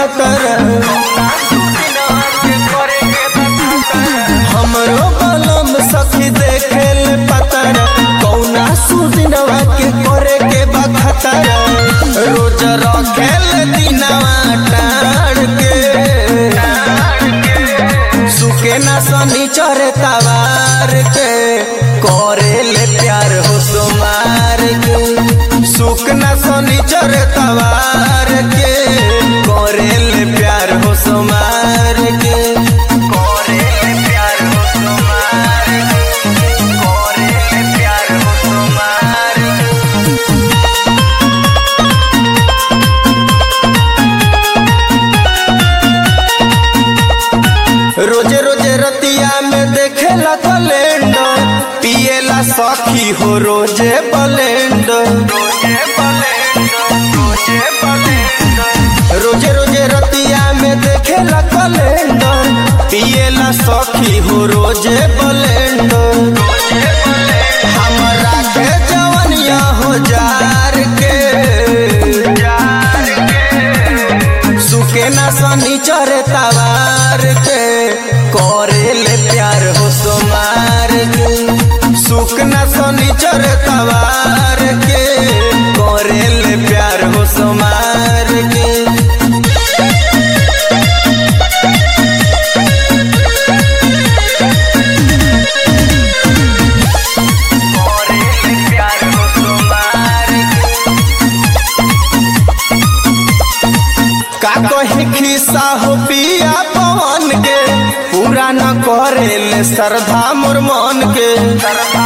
खतर हमरो बलम सखी देखे ले पतर कौना सुदिनवा के करे के बखतर रोज रखेल दिनवा टाड़ के सुके ना सनी चरे तवार के करे ले प्यार हो सुमार के सुख ना सनी चरे तवार के करे ले प्यार हो सुमार के करे ले प्यार हो सुमार के करे ले प्यार हो सुमार के रोजे रोजे रतिया में देखेला कैलेंडर पिएला सखी हो रोजे ब्लेंडर रोजे रोजे रतिया में देखेला कैलेंडर पिएला सखी हो रोजे ब्लेंडर हमरा के जवनिया हो जार के सुके ना सनी चरे तवार के करे ले प्यार हो सोमार के सुख ना सनी चरे तवार के करे ले प्यार हो सोमार के करे ले प्यार हो सोमार के का कही खिस्सा हो पिया पवन के पूरा न करे ले श्रद्धा मोर मन के